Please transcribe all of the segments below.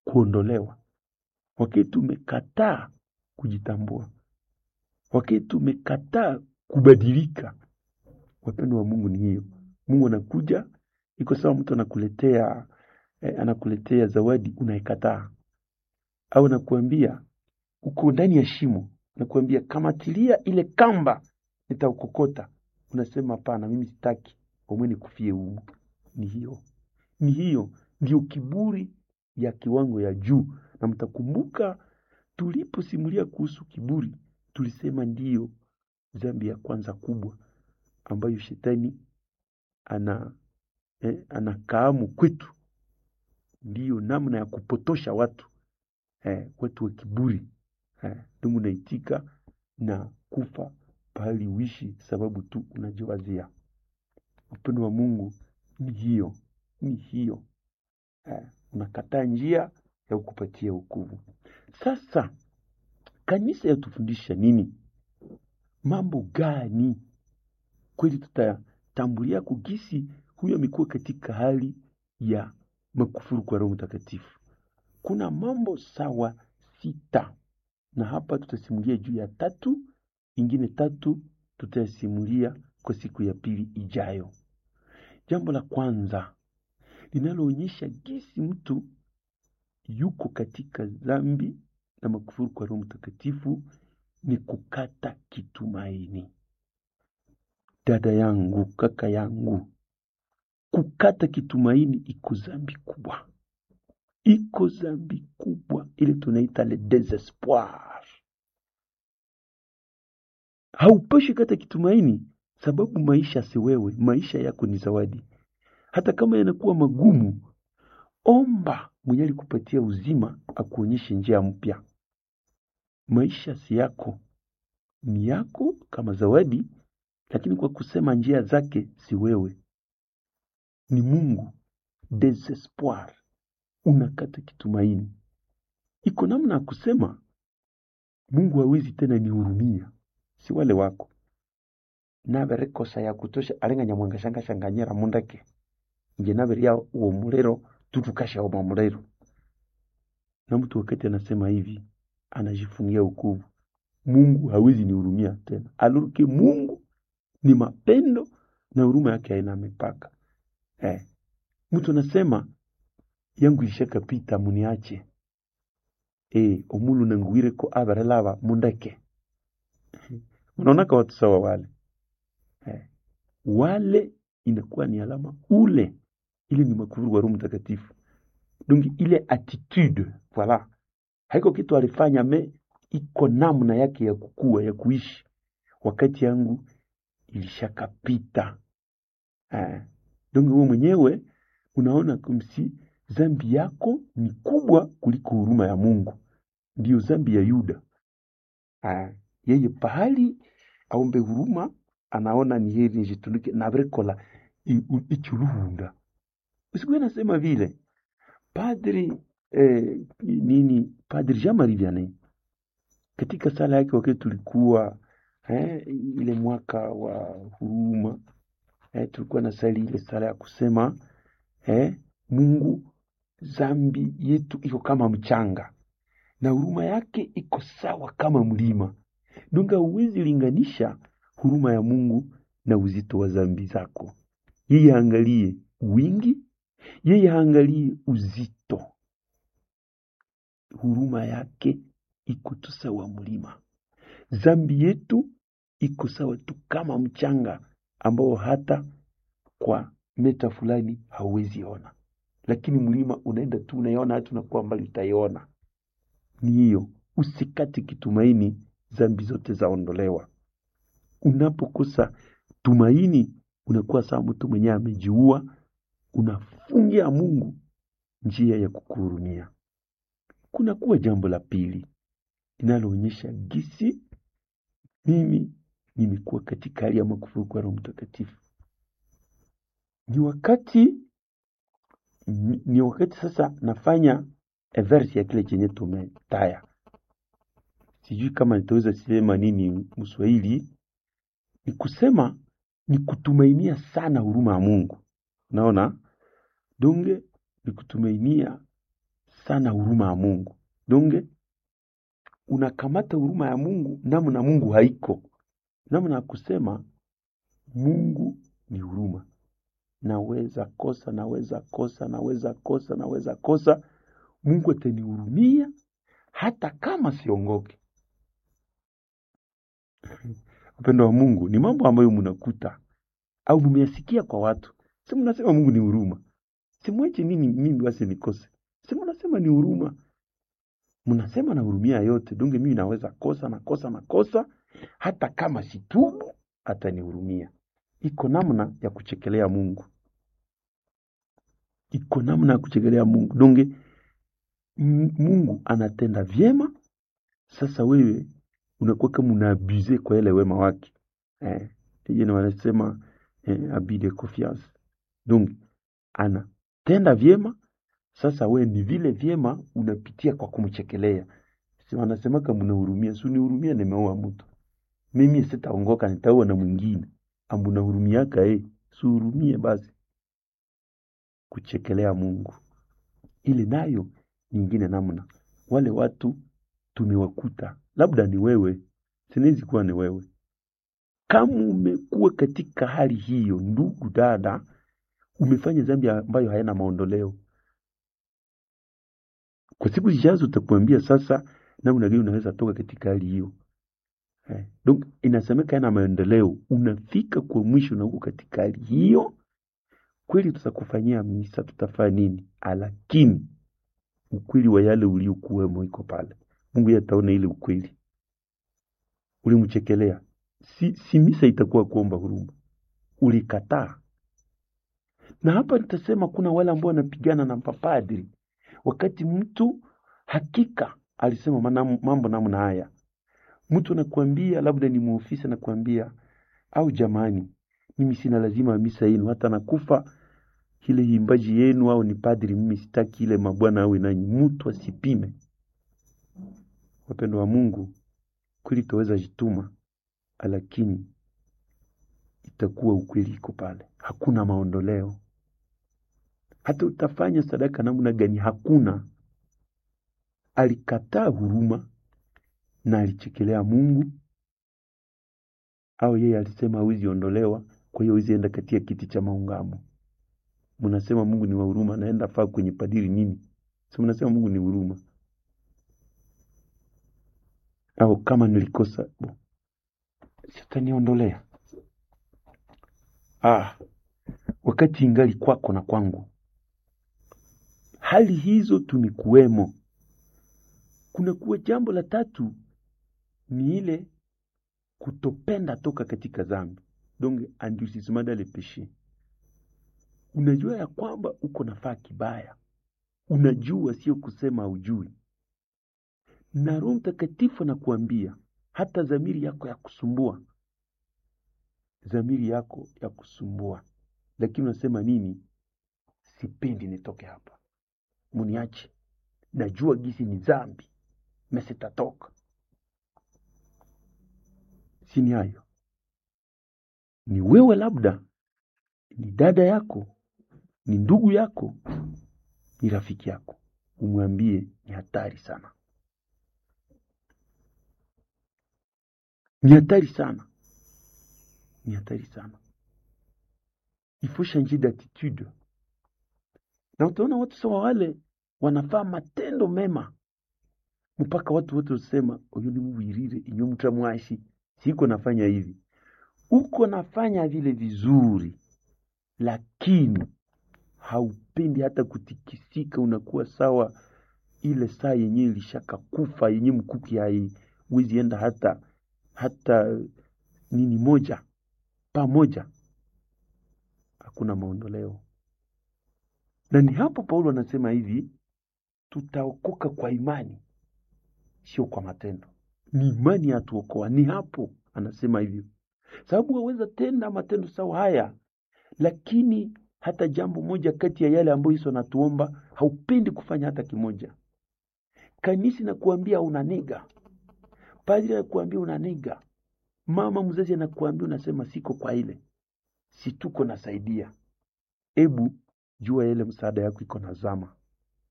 kuondolewa, wakati tumekataa kujitambua, wakati tumekataa kubadilika. Wapendo wa Mungu ni hiyo. Mungu anakuja, iko sawa, mtu anakuletea eh, anakuletea zawadi unaikataa, au anakuambia uko ndani ya shimo, nakuambia kamatilia ile kamba, nitaukokota. Unasema hapana, mimi sitaki, omwe nikufie humu. Ni hiyo, ni hiyo ndio kiburi ya kiwango ya juu. Na mtakumbuka tuliposimulia kuhusu kiburi, tulisema ndiyo dhambi ya kwanza kubwa ambayo shetani ana eh, anakaamu kwetu, ndiyo namna ya kupotosha watu eh, watu wa kiburi eh, ndugu naitika na kufa pahali uishi sababu tu unajiwazia. Upendo wa Mungu ni hiyo, ni hiyo eh, unakataa njia ya kukupatia wokovu. Sasa kanisa yatufundisha nini? Mambo gani kweli tutatambulia kugisi huyo amekuwa katika hali ya makufuru kwa Roho Mtakatifu? Kuna mambo sawa sita, na hapa tutasimulia juu ya tatu, ingine tatu tutasimulia kwa siku ya pili ijayo. Jambo la kwanza linaloonyesha gisi mtu yuko katika dhambi na makufuru kwa Roho Mtakatifu ni kukata kitumaini. Dada yangu, kaka yangu, kukata kitumaini iko dhambi kubwa, iko dhambi kubwa ile tunaita le desespoir. Haupashi kata kitumaini, sababu maisha si wewe, maisha yako ni zawadi. Hata kama yanakuwa magumu, omba mwenye alikupatia uzima akuonyeshe njia mpya. Maisha si yako, ni yako kama zawadi, lakini kwa kusema njia zake si wewe, ni Mungu. Desespoir, unakata kitumaini. Iko namna ya kusema Mungu hawezi tena nihurumia, si wale wako nabere kosa ya kutosha arenga nyamwanga shanga shanganyera mundake nje nabere ya uwo mulero tutukasha uwo mulero na mtu wakati anasema hivi anajifungia ukuvu Mungu hawezi nihurumia tena aluruke Mungu ni mapendo na huruma yake haina mipaka eh. mtu anasema yangu ishakapita muniache eh, omulu nanguire ko abere lava mundeke unaonaka watu sawa wale eh. wale inakuwa ni alama ule ile ni makufuru wa Roho Mtakatifu donc ile attitude voilà haiko kitu alifanya me iko namna yake ya kukua ya kuishi wakati yangu ilishakapita eh. donc wewe mwenyewe unaona kumsi zambi yako ni kubwa kuliko huruma ya Mungu ndiyo zambi ya Yuda eh. yeye pahali aombe huruma anaona ni heri nijitunuke nabrekola ichuluhunda usikuwe nasema vile padri eh, nini padri Jean Marie Vianney katika sala yake wakati tulikuwa eh, ile mwaka wa huruma eh, tulikuwa na sali ile sala ya kusema eh, Mungu zambi yetu iko kama mchanga na huruma yake iko sawa kama mlima dunga huwezi linganisha huruma ya Mungu na uzito wa zambi zako. Yeye haangalie wingi, yeye haangalie uzito. Huruma yake iko tu sawa mlima. Zambi yetu iko sawa tu kama mchanga ambao hata kwa meta fulani hauwezi ona, lakini mlima unaenda tu unaiona, hata unakuwa mbali utaiona. Ni hiyo, usikate kitumaini, zambi zote zaondolewa. Unapokosa tumaini, unakuwa sawa mtu mwenyewe amejiua, unafungia Mungu njia ya kukuhurumia. Kunakuwa jambo la pili linaloonyesha gisi mimi nimekuwa katika hali ya makufuru kwa Roho Mtakatifu. Ni wakati ni wakati sasa nafanya verse ya kile chenye tumetaya. Sijui kama nitaweza sema nini Mswahili, ni kusema ni kutumainia sana huruma ya Mungu. Unaona, donge ni kutumainia sana huruma ya Mungu. Donge unakamata huruma ya Mungu namna Mungu haiko, namna ya kusema Mungu ni huruma. Naweza kosa, naweza kosa, naweza kosa, naweza kosa, Mungu atanihurumia hata kama siongoke. Upendo wa Mungu ni mambo ambayo mnakuta au mmeyasikia kwa watu, si mnasema Mungu ni huruma, simwache nini mimi basi nikose, si mnasema ni huruma, mnasema na hurumia yote. Dunge mimi naweza kosa na kosa na kosa, hata kama situbu atanihurumia. Iko namna ya kuchekelea Mungu, iko namna ya kuchekelea Mungu. Dunge M- Mungu anatenda vyema, sasa wewe unakuwa kama unaabuze kwa ile wema wake eh, yeye wanasema eh, abus de confiance. Donc anatenda vyema, sasa we ni vile vyema unapitia kwa kumchekelea. Si wanasema kama unahurumia, si unihurumia, nimeoa mtu mimi sitaongoka, nitaoa na mwingine, ambu nahurumiaka eh, si uhurumie basi. Kuchekelea Mungu ile nayo nyingine namna wale watu tumewakuta, labda ni wewe, sinawezi kuwa ni wewe. Kama umekuwa katika hali hiyo, ndugu dada, umefanya dhambi ambayo hayana maondoleo, kwa siku zijazo utakuambia sasa namna gani unaweza toka katika hali hiyo. Eh, donc inasemeka yana maendeleo, unafika kwa mwisho na uko katika hali hiyo, kweli tutakufanyia misa, tutafanya nini, lakini ukweli wa yale uliokuwemo iko pale. Mungu yeye ataona ile ukweli ulimchekelea, si, si misa itakuwa kuomba huruma, ulikataa. Na hapa nitasema kuna wale ambao wanapigana na mapadri, wakati mtu hakika alisema mana- mambo namna haya, mtu anakuambia labda ni muofisa, anakuambia au jamani, mimi sina lazima ya misa yenu, hata nakufa ile imbaji yenu, au ni padri, mimi sitaki ile mabwana awe nanyi. Mtu asipime. Wapendo wa Mungu, kweli tutaweza jituma, lakini itakuwa ukweli iko pale, hakuna maondoleo. Hata utafanya sadaka namna gani, hakuna. Alikataa huruma na alichekelea Mungu, au yeye alisema hawezi ondolewa, kwa hiyo hawezi enda katika kiti cha maungamo. Mnasema Mungu ni wa huruma, naenda faa kwenye padiri nini? Si mnasema Mungu ni huruma? Au kama nilikosa bo, sitaniondolea. Ah, wakati ingali kwako na kwangu, hali hizo tumekuwemo. Kuna kuwa jambo la tatu ni ile kutopenda toka katika dhambi, donc endurcissement dans le péché. Unajua ya kwamba uko nafaa kibaya, unajua, sio kusema ujui, na Roho Mtakatifu anakuambia hata dhamiri yako ya kusumbua, dhamiri yako ya kusumbua, lakini unasema nini? Sipendi nitoke hapa, muniache, najua gisi ni dhambi na sitatoka. Sini hayo ni wewe, labda ni dada yako, ni ndugu yako, ni rafiki yako, umwambie ni hatari sana, ni hatari sana, ni hatari sana. Il faut changer d'attitude. Na utaona watu sawa wale wanafaa matendo mema mpaka watu wote wasema uyu ni mubwirire inyo mtamwashi siko nafanya hivi, uko nafanya vile vizuri, lakini haupendi hata kutikisika, unakuwa sawa ile saa yenye ilishaka kufa yenye mkuki hai wezi enda hata hata nini moja pamoja, hakuna maondoleo. Na ni hapo Paulo anasema hivi, tutaokoka kwa imani, sio kwa matendo. Ni imani yatuokoa, ni hapo anasema hivyo, sababu waweza tenda matendo sawa haya, lakini hata jambo moja kati ya yale ambayo Yesu anatuomba haupendi kufanya hata kimoja. Kanisa nakuambia unaniga, padri anakuambia unaniga, mama mzazi anakuambia unasema siko kwa ile, si tuko nasaidia. Ebu jua ile msaada yako iko na zama,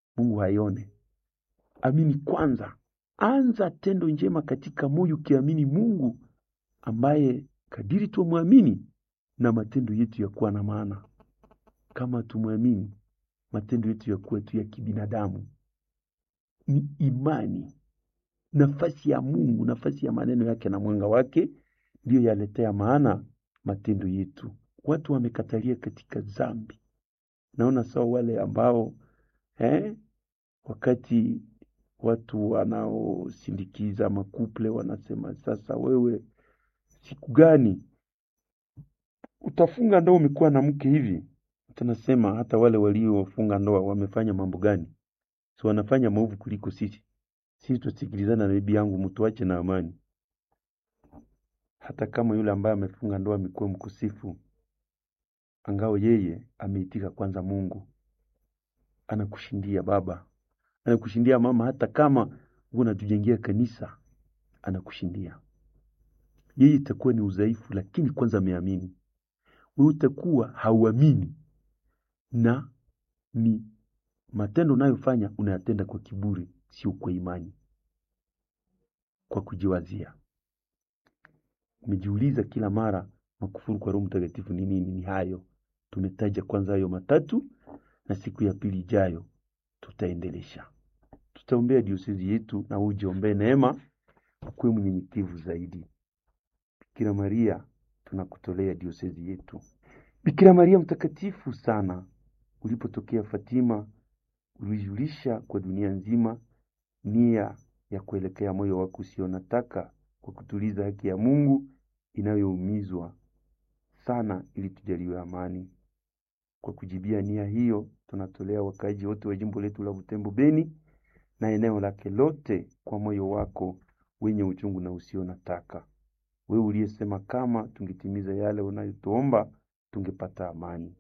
Mungu haione. Amini kwanza, anza tendo njema katika moyo, ukiamini Mungu ambaye kadiri tumwamini na matendo yetu yakuwa na maana. Kama tumwamini, matendo yetu yakuwa tu ya kibinadamu. Ni imani, nafasi ya Mungu, nafasi ya maneno yake na mwanga wake ndiyo yaletea maana matendo yetu. Watu wamekatalia katika dhambi. Naona sawa wale ambao eh, wakati watu wanaosindikiza makuple wanasema sasa, wewe siku gani utafunga ndoa umekuwa na mke hivi? Tunasema hata wale waliofunga ndoa wamefanya mambo gani? Si wanafanya maovu kuliko sisi? Sisi tusikilizana na bibi yangu, mtuache na amani. Hata kama yule ambaye amefunga ndoa amekuwa mkosefu, angao yeye ameitika kwanza Mungu, anakushindia baba, anakushindia mama, hata kama unatujengea kanisa, anakushindia yeye. Itakuwa ni udhaifu, lakini kwanza ameamini. Wewe utakuwa hauamini, na ni matendo unayofanya unayatenda kwa kiburi, sio kwa imani, kwa kujiwazia. Umejiuliza kila mara makufuru kwa Roho Mtakatifu ni nini? Ni hayo tumetaja kwanza, hayo matatu, na siku ya pili ijayo tutaendelesha. Tutaombea diosezi yetu, na ujiombee neema, ukuwe mnyenyekevu zaidi. Bikira Maria, tunakutolea diosezi yetu. Bikira Maria mtakatifu sana, ulipotokea Fatima, ulijulisha kwa dunia nzima nia ya kuelekea moyo wako usio nataka kwa kutuliza haki ya Mungu inayoumizwa sana, ili tujaliwe amani. Kwa kujibia nia hiyo, tunatolea wakaaji wote wa jimbo letu la Butembo Beni na eneo lake lote kwa moyo wako wenye uchungu na usio nataka, wewe uliyesema kama tungetimiza yale unayotuomba tungepata amani.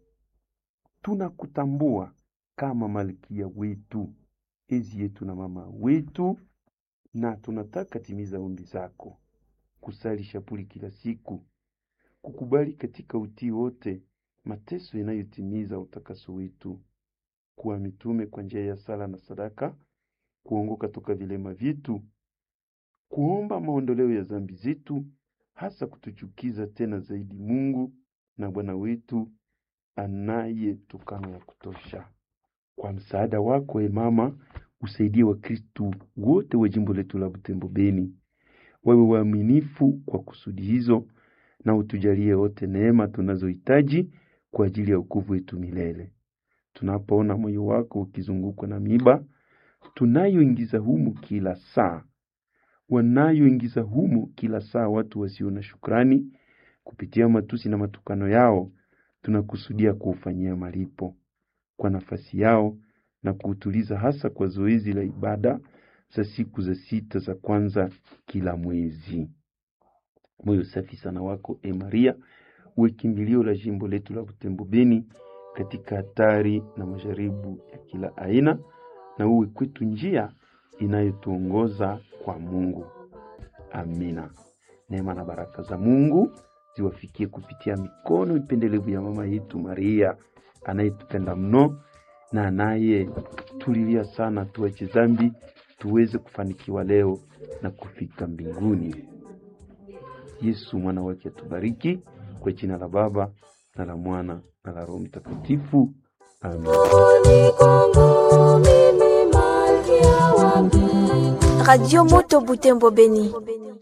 Tunakutambua kama malkia wetu, ezi yetu na mama wetu, na tunataka timiza ombi zako, kusali shapuli kila siku, kukubali katika utii wote mateso yanayotimiza utakaso wetu, kuwa mitume kwa njia ya sala na sadaka, kuongoka toka vilema vyetu, kuomba maondoleo ya dhambi zetu, hasa kutuchukiza tena zaidi Mungu na Bwana wetu anayetukana ya kutosha. Kwa msaada wako, e Mama, usaidie Wakristu wote wa jimbo letu la Butembo Beni wawe waaminifu kwa kusudi hizo, na utujalie wote neema tunazohitaji kwa ajili ya wokovu wetu milele. Tunapoona moyo wako ukizungukwa na miba tunayoingiza humu kila saa, wanayoingiza humu kila saa watu wasio na shukrani, kupitia matusi na matukano yao, tunakusudia kuufanyia malipo kwa nafasi yao na kuutuliza, hasa kwa zoezi la ibada za siku za sita za kwanza kila mwezi. Moyo safi sana wako e Maria, uwe kimbilio la jimbo letu la Butembo Beni katika hatari na majaribu ya kila aina, na uwe kwetu njia inayotuongoza kwa Mungu. Amina. Neema na baraka za Mungu ziwafikie kupitia mikono ipendelevu ya mama yetu Maria anayetupenda mno na anayetulilia sana tuache dhambi tuweze kufanikiwa leo na kufika mbinguni. Yesu mwana wake atubariki. Kwa jina la Baba na la Mwana na la Roho Mtakatifu, amen. Radio Moto Butembo Beni.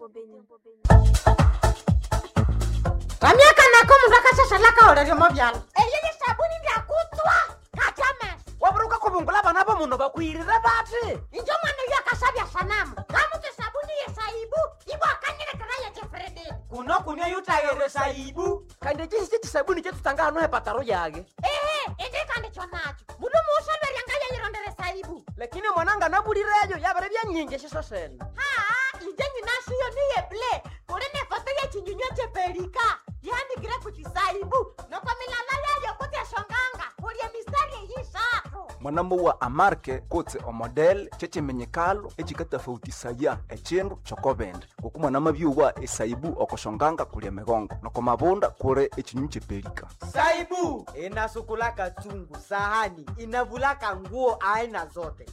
ramyaka nako mundu akashashalaka oleryomo vyalo eyeye sabuni vyakutwa katame waburuka kubungula bana bo muno bakwirire bati injo mwana uyo akasabya sanamu kamutu sabuni yesaibu ibwakanyilekera yekefredi kuno kunywa yutayere saibu kandi chisi chisabuni chetutanga hano hepataro yage ehe indi kandi chonacho mundu muusolwerya yayirondere saibu lakini mwananga nabulireyo yabere byanyingi shiso sene haa inje nyinashiyo niyeble kuli ne foto yechinyunywa chepelika yandikire kuchisaibu noko milala yayo kuti eshonganga kulye mistari eyisatu mwanamuwa amarke kutse omodel chechimenyekalo echikatafautisaya echindu chokobende ngoku mwanamabyuwa esaibu okoshonganga kulia migongo noko mabunda kuri echinyu chepelika saibu inasukulaka chungu sahani inavulaka nguo aina zote